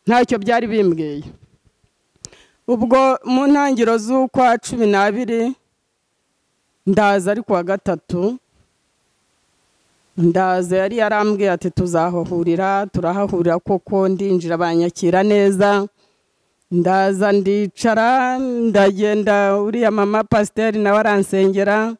ntacyo byari bimbwiye ubwo mu ntangiriro z'ukwa cumi n'abiri ndaza ari ku wa gatatu ndaza yari yarambwiye ati tuzahahurira turahahurira koko ndinjira banyakira neza ndaza ndicara ndagenda uriya mama pasiteri nawe aransengera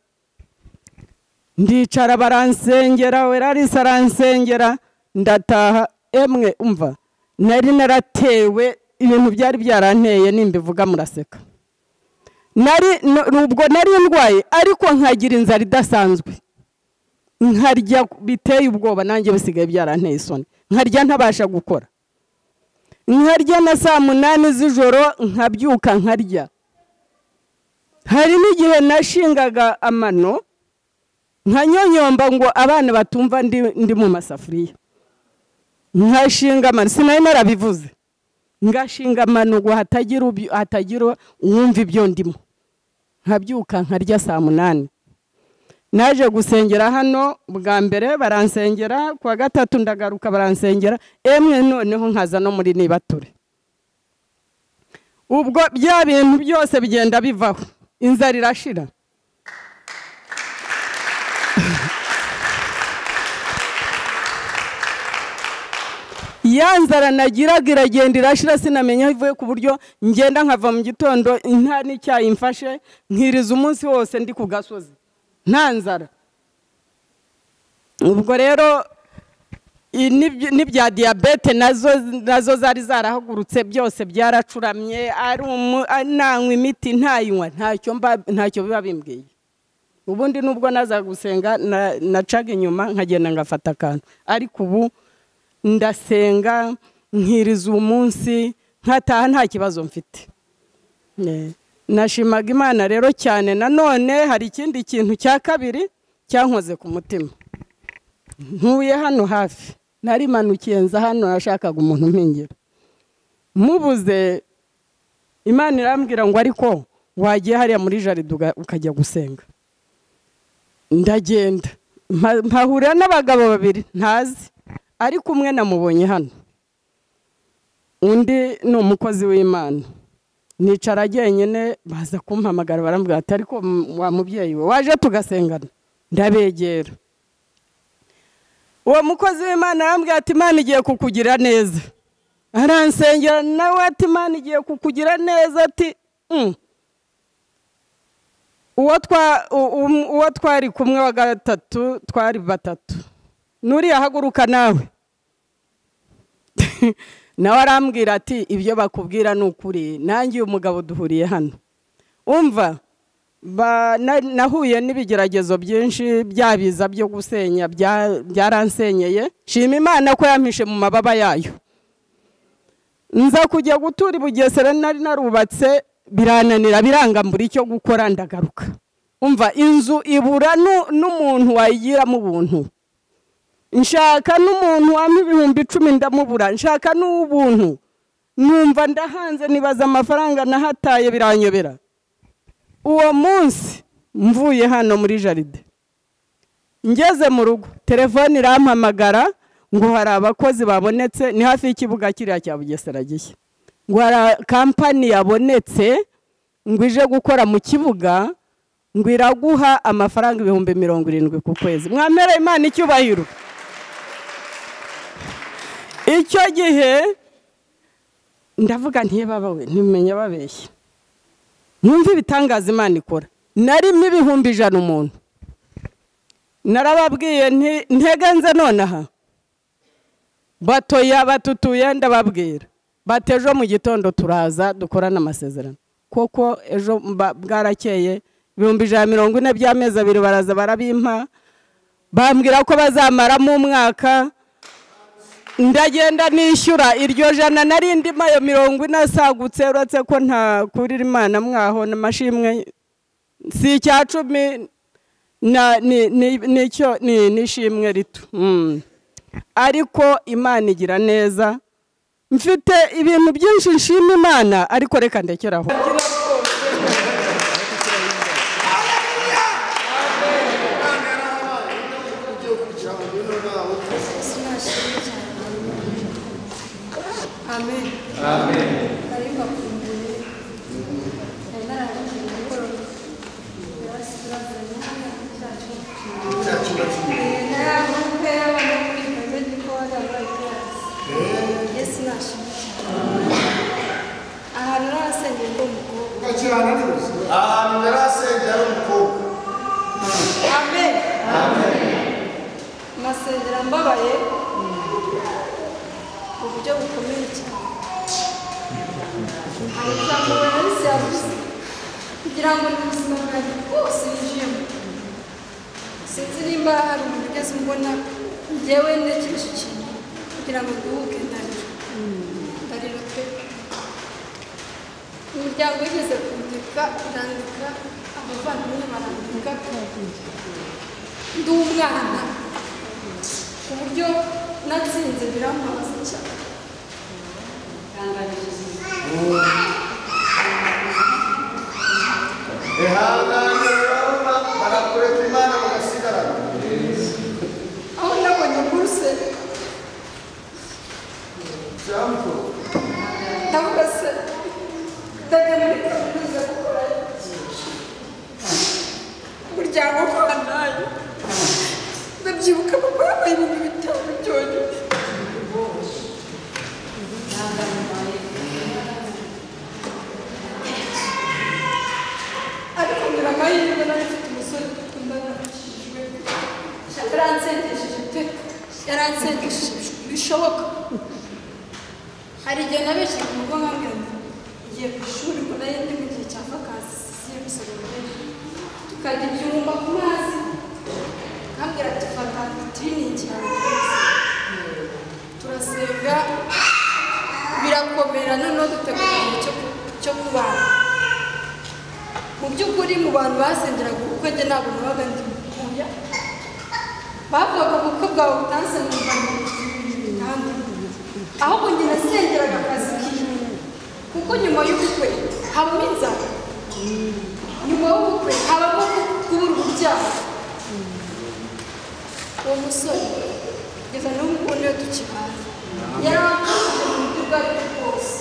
ndicara baransengera werarisa aransengera ndataha emwe umva nari naratewe ibintu byari byaranteye nimbivuga muraseka nari ubwo nari ndwaye ariko nkagira inzara idasanzwe nkarya biteye ubwoba nanjye bisigaye byaranteye isoni nkarya ntabasha gukora nkarya na saa munani z'ijoro nkabyuka nkarya hari n'igihe nashingaga amano nkanyonyomba ngo abana batumva ndi ndi mu masafuriya nkashinga amano sinari narabivuze ngashinga amano ngo hatagira ubyu- hatagira uwumva ibyo ndimo nkabyuka nkarya saa munani naje gusengera hano bwa mbere baransengera ku wa gatatu ndagaruka baransengera emwe noneho nkaza no muri nibature ubwo bya bintu byose bigenda bivaho inzara irashira ya nzara nagiraga iragenda irashira sinamenya aho ivuye ku buryo ngenda nkava mu gitondo nta n'icyayi mfashe nkiriza umunsi wose ndi ku gasozi nta nzara ubwo rero i- n'ibyo- n'ibya diyabete nazo nazo zari zarahagurutse byose byaracuramye ari umu- a- nanywa imiti ntayinywa ntacyo mba- ntacyo biba bimbwiye ubundi nubwo naza gusenga na- nacaga inyuma nkagenda ngafata akantu ariko ubu ndasenga nkiriza umunsi nkataha nta kibazo mfite Ne. nashimaga imana rero cyane nanone hari ikindi kintu cya kabiri cyankoze ku mutima ntuye hano hafi narimanukiye nza hano nashakaga umuntu umpengera mubuze imana irambwira ngo ariko wagiye hariya muri jaride uga- ukajya gusenga ndagenda mpa- mpahurira n'abagabo babiri ntazi ariko umwe namubonye hano undi ni umukozi w'imana nicara jyenyine baza kumpamagara barambwira ati ariko m- wa mubyeyi we waje tugasengana ndabegera uwo mukozi w'imana arambwira ati imana igiye kukugira neza aransengera nawe ati imana igiye kukugira neza ati "Mm." uwo twa- u- um- uwo twari kumwe wa gatatu twari batatu nuriya haguruka nawe nawe arambwira ati ibyo bakubwira ni ukuri nanjye uyu mugabo duhuriye hano umva ba- na- nahuye n'ibigeragezo byinshi byabiza byo gusenya bya- byaransenyeye shima imana ko yampishe mu mababa yayo nza kujya gutura i bugesera nari narubatse birananira biranga mbura icyo gukora ndagaruka umva inzu ibura nu- n'umuntu wayigiramo ubuntu nshaka n'umuntu wampa ibihumbi icumi ndamubura nshaka n'ubuntu numva ndahanze nibaza amafaranga nahataye biranyobera uwo munsi mvuye hano muri jaride ngeze mu rugo telefone irampamagara ngo hari abakozi babonetse ni hafi y'ikibuga kiriya cya bugesera gishya ngo hari kampani yabonetse ngo ije gukora mu kibuga ngo iraguha amafaranga ibihumbi mirongo irindwi ku kwezi mwamera imana icyubahiro icyo gihe ndavuga ntibabawe ntimenya babeshye mwumve ibitangaza imana ikora narimo ibihumbi ijana umuntu narababwiye nti ntegenze nonaha batoya batutuye ndababwira bati ejo mu gitondo turaza dukorane amasezerano kuko ejo mba- bwarakeye ibihumbi ijana mirongo ine by'amezi abiri baraza barabimpa bambwira ko bazamaramo umwaka ndagenda nishyura iryo jana narindi mayo mirongo ine asagutse uretse ko nta kurira imana mwaho n'amashimwe si icya cumi na- ni- ni- nicyo ni- n'ishimwe rito Mm. ariko imana igira neza mfite ibintu byinshi nshima imana ariko reka ndekeraho Amen. Ariko akumbuye nari narangije gukora ahantu narasengeye ngo umukobwa ahantu yari asengera ari umukobwa amen nasengera mbabaye mu buryo bukomeye cyane hari ijambo bari serivisi kugira ngo n'ubuzima bwanjye bwose yinjiyemo sinzi nimba hari umuntu ugeze umbona njyewe ntekereje ikintu kugira ngo duhuke ndarira ndarira pe umuryango wigeze kundika irandika abavandimwe barandika ndi umwana ku buryo natsinze biramubaza cyane ihangane urabona barakureka imana bagasigarana aho nabonye kuruse cyangwa ndavuga se ndajya muri kaminuza gukora umuryango ukoranayo ndabyibuka papa yabaye ibintu bitanu byonyine ariko ngira amahirwe nawe mfite umusore dukundana akijwe yaransengesheje pe yaransengesheje bishoboka hari igihe nabeshye mu rugo nkambwira ngo ngiye ku ishuri ngo nayo ndi mu gihe cya vakansi zigiye gusobanura tukajya ibyumba ku mazi nkambwira ati fata tiriningi yawe rwose." turasenga birakomera noneho dutegura igihe cyo ku- cyo kubana mu by'ukuri mu bantu basengeraga ubukwe njye ntabwo nabaga ndi mukuya bavugaga ubukwe bwawe utanse mu rwanda ahandi ahubwo njye nasengeraga akazi kiwe kuko nyuma y'ubukwe habamo inzara nyuma y'ubukwe habamo kubura urubyaro uwo musore kugeza n'ubu ngubu niwe tukibana yaramfashije mu buryo ubwo ari bwo bwose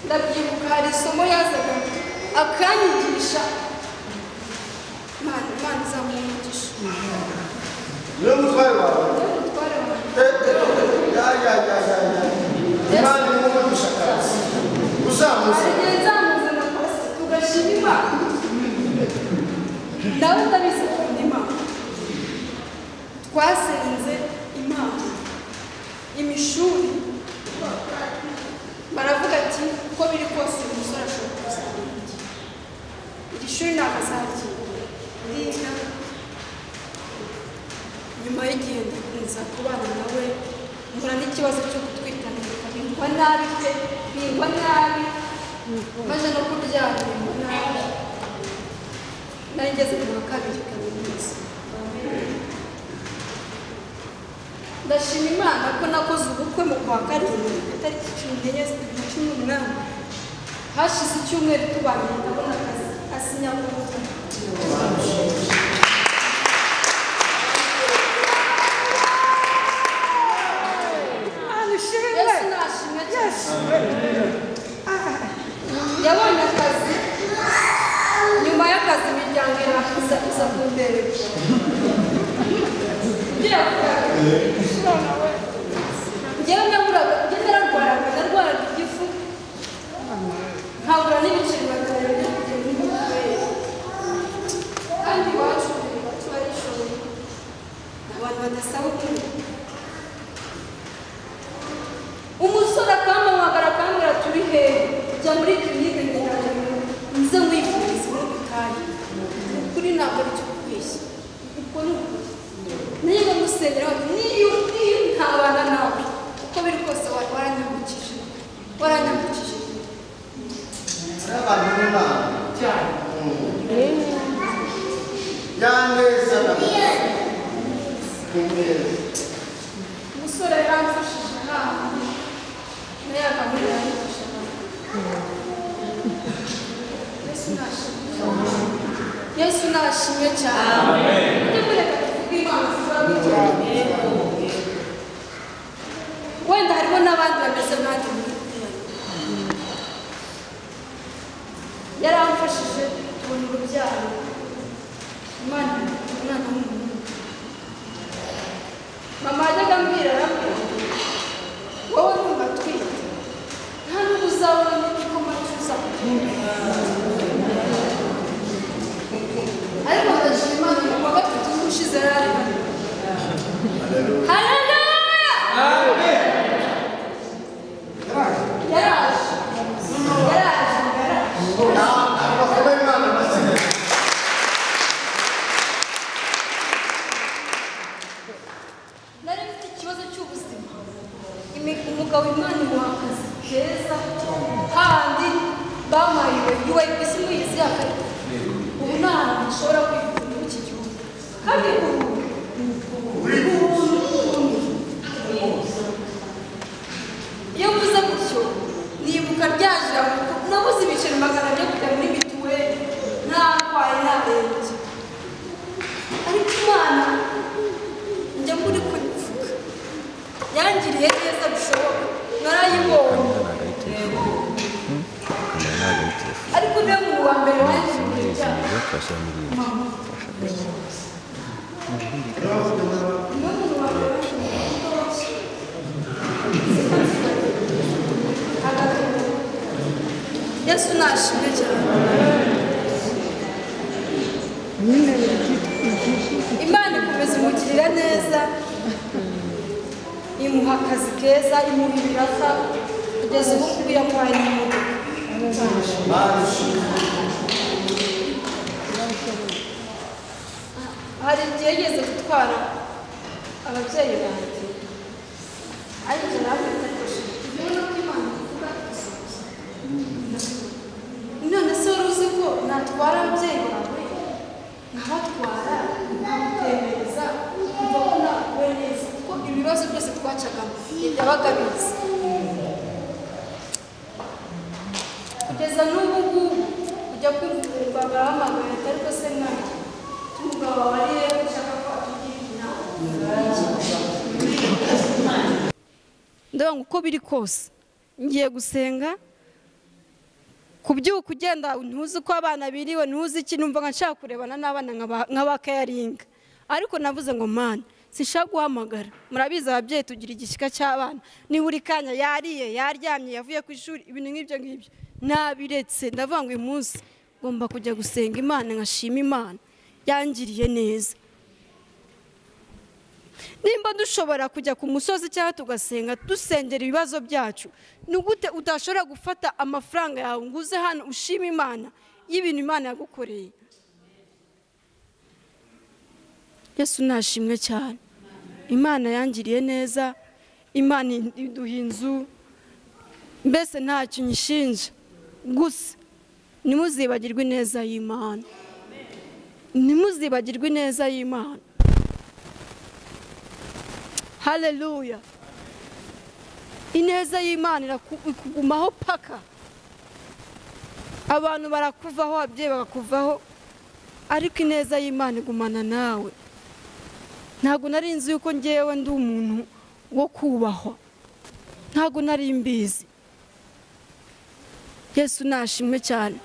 ndabyibuka hari isomo yazaga akanyigisha imana imana izamuha niyo mutware wawe umutware wanjye ya ya ya ya ya imana irimo umugisha akazi uzamuze hari igihe nzamuze mu kazi tugashima imana nawe ndabizi ukunda imana twasenze imana imishuri baravuga ati uko biri kose uyu musore ashobora kuzamuka iri shuri ntabwo azaryinda ndiga nyuma y'igihe ndakunza kubana nawe mpura n'ikibazo cyo gutwitana bingwa nabi pe bingwa nabi maze no kuryama bingwa nabi nari ngeze mu wa kabiri kaminuza ndashima imana ko nakoze ubukwe mu kwa karindwi ku itariki cumi n'enye z'ukwa cumi n'umunani hashize icyumweru tubanye ndabona akazi asinya Yesu nashimwe cyane. Yabonye akazi. Nyuma y'akazi imiryango irakuza iza kumbere. Njyewe naburaga, njyewe nararwaraga, narwaraga igifu. Nkabura n'ibiceri batanu byo kujya muri mituweli. Kandi iwacu iwacu barishoboye. Abantu badasaba ukuntu. umusore akampamagara akambwira turi hehe jya muri kirinike ngendanwa nze wifurize muri butayu ukuri ntabwo ari cyo kubeshya uko ni ukuri niba musengera niyo niyo ntabana nawe uko biri kose wa- waranyambukije waranyambukije n'abantu b'imana ya neza na neza umusore yaramfashije inama nayo akamubwira yamfashe inama yesu nashimye cyane yesu nashimye cyane ujye kureka tuvuge imana ziba bigiye wenda harimo n'abandi bameze nk'andi muri itera yaramfashije tubona urubyaro imana umwana w'umuhungu mama yajyaga ambwira arambwira ati, wowe numva atwite nta n'ubwo uzabona n'igikoma cy'uzakugenda ariko ndashima imana ku wa gatatu ushize yari ari hano yaraje yaraje yaraje abakomeye imana amakeneye nari mfite ikibazo cy'ubuzima Imi- umugabo imana imuhagaze heza handi bamuhaye iwe isi muyizi yakarita ubu nta hantu ushobora kwivuza muri iki gihugu kandi ubu iyo mvuze gutyo nibuka rya jambo nabuze ibiceri magana byo kujya muri mituweli ntahwaye ntarembye ariko imana njya muri kubivuga yangiriye neza bishoboka narayibonye ariko niwe muntu wa mbere wangiriye cyane niwe muntu wa mbere wangiriye yesu nashimwe cyane imana ikomeza imugirira neza imuha akazi keza imuha ibiraka kugeza ubu ngubu yamuhaye n'imodoka hari igihe yigeze gutwara ababyeyi banjye ariko nawe ndakoresheje ibintu by'imana bivuga gusa none se wari uzi ko natwara ababyeyi bawe nkabatwara nkamutembereza kumva ko nawe neza kuko ibi bibazo byose twacagamo yabaga abizi kugeza n'ubu ngubu ujya kumva umuganga arahamagara ariko se mwanjye umugabo wariye ushaka ko atugira inama ndabona uko biri kose ngiye gusenga kubyuka ugenda ntuzi uko abana biriwe ntuzi iki numva nka nshaka kurebana n'abana nkaba- nk'abakayaringa ariko navuze ngo mani sinshaka guhamagara murabizi ababyeyi tugira igishyika cy'abana ni buri kanya yariye yaryamye yavuye ku ishuri ibintu nk'ibyo ngibyo nabiretse ndavuga ngo uyu munsi ngomba kujya gusenga imana nkashima imana yangiriye neza nimba dushobora kujya ku musozi cyangwa tugasenga dusengera ibibazo byacu ni gute udashobora gufata amafaranga yawe ngo uze hano ushime imana y'ibintu imana yagukoreye yesu nashimwe cyane imana yangiriye neza imana iduha inzu mbese ntacyo nyishinja gusa ntimuzibagirwe ineza y'imana ntimuzibagirwe ineza y'imana haleluya ineza y'imana iraku- ikugumaho paka abantu barakuvaho ababyeyi bagakuvaho ariko ineza y'imana igumana nawe ntabwo nari nzi yuko ngewe ndi umuntu wo kubahwa ntabwo nari mbizi yesu nashimwe cyane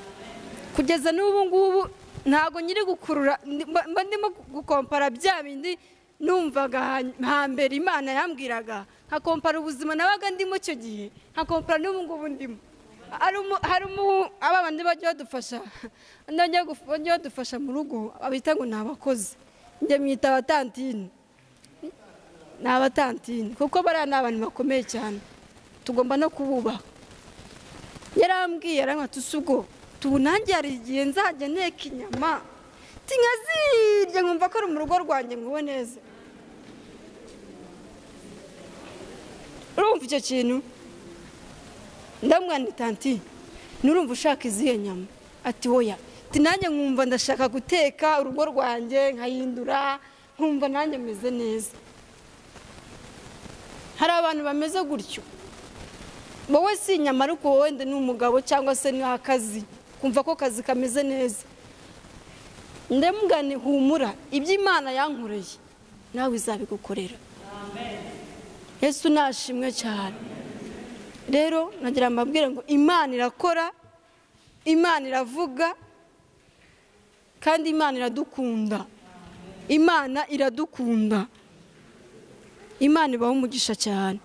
kugeza n'ubu ngubu ntabwo nyiri gukurura ndi- mba- mba ndimo gukompara bya bindi numvaga ha- hambere imana yambwiraga nkakompara ubuzima nabaga ndimo icyo gihe nkakompara n'ubu ngubu ndimo hari umu- hari umu- aba bandi bajya badufasha bajya guf- bajya badufasha mu rugo abita ngo ni abakozi njye mwita abatantini ni abatantini kuko bariya ni abantu bakomeye cyane tugomba no kububaha yarambwiye aramwata ubwo tubu nanjye hari igihe nzajya nteka inyama tinkazirya nkumva ko ari mu rugo rwanjye nguwe neza urumva icyo kintu ndamwandita tanti nurumva ushaka izihe nyama ati woya ati nanjye nkumva ndashaka guteka urugo rwanjye nkahindura nkumva nanjye meze neza hari abantu bameze gutyo wowe si inyama ariko wenda ni umugabo cyangwa se ni akazi kumva ko akazi kameze neza ndemugane humura ibyo imana yankoreye nawe izabigukorera yesu nashimwe cyane rero nagira mbabwire ngo imana irakora imana iravuga kandi imana iradukunda imana iradukunda imana ibaho umugisha cyane